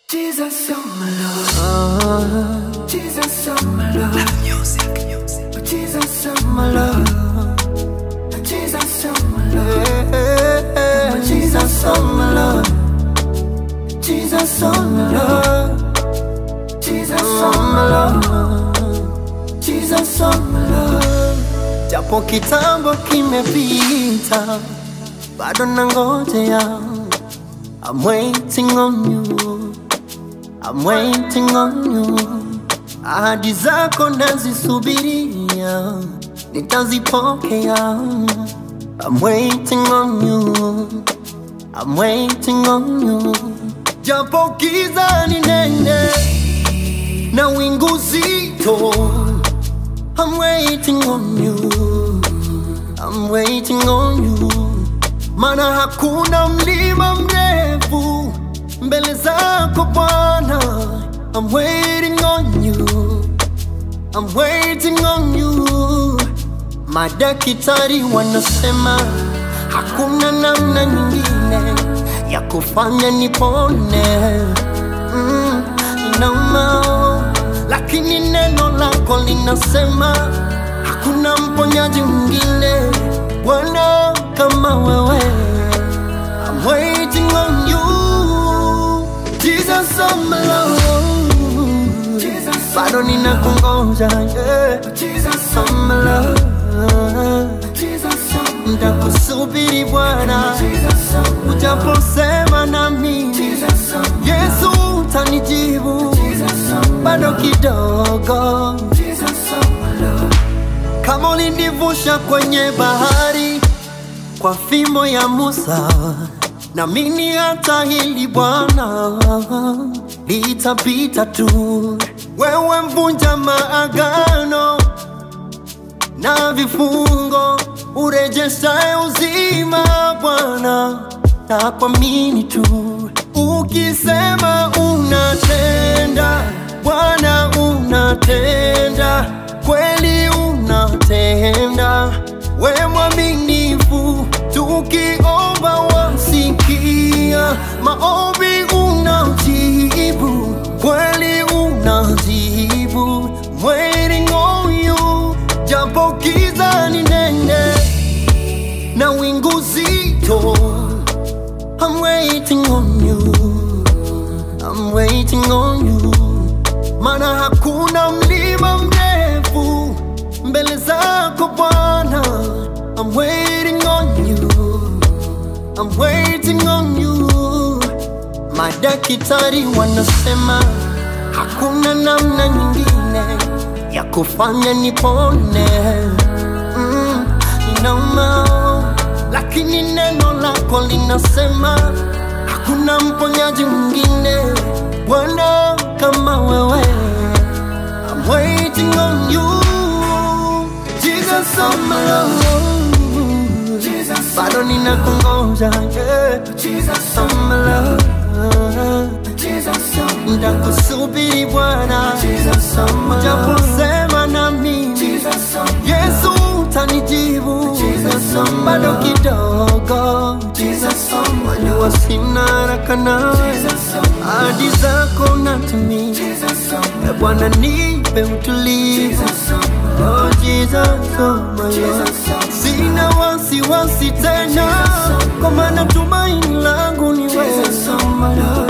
Jesus, you're my love. Jesus, you're my love. Music, music. Jesus, you're my love. Jesus, you're my love. Jesus, you're my love. Jesus, you're my love. Jesus, you're my love. Jesus, you're my love. Japo kitambo kimepita, bado nangojea. I'm waiting on you. I'm waiting on you. Ahadi zako nazisubiria, nitazipokea. I'm waiting on you. I'm waiting on you. Japo giza ni nene na wingu zito, I'm waiting on you. I'm waiting on you. Mana hakuna mlima mrefu mbele zako Bwana. I'm waiting on you. I'm waiting on you. Madaktari wanasema hakuna namna nyingine ya kufanya nipone. Mm, inauma, lakini neno lako linasema hakuna mponyaji mwingine Bwana kama wewe. I'm waiting on you. Jesus, I'm alone. Bado ninakungoja, yeah. Jesus, I'm alone. Nitakusubiri Bwana, ujaposema na mimi, Yesu utanijibu, bado kidogo. Kama ulinivusha kwenye bahari kwa fimbo ya Musa, naamini hata hili Bwana litapita tu. Wewe mvunja maagano na vifungo, urejeshaye uzima Bwana, nakuamini tu. Ukisema unatenda, Bwana unatenda, kweli unatenda, we mwaminifu, tukiomba wasikia, maombi unajibu, kweli unajibu, waiting on you, japo giza ni nene na wingu zito, I'm waiting on you. I'm waiting on you. Mana hakuna mlima mrefu mbele zako Bwana. I'm waiting on you. I'm waiting on you. Madaktari wanasema hakuna namna nyingine ya kufanya nipone. Mm, inauma, lakini neno lako linasema hakuna mponyaji mwingine Bwana kama wewe. I'm waiting on you. Jesus, I'm alone. Bado ninakungoja, yeah. Jesus, I'm alone. Nitakusubiri Bwana, ujaposema na mimi, Yesu utanijibu, bado kidogo. Wajua sina haraka nawe, ahadi zako natimiza. E Bwana, nipe utulivu. Oh Jesus, oh my Lord. Sina wasiwasi tena, kwa maana tumaini langu ni wewe.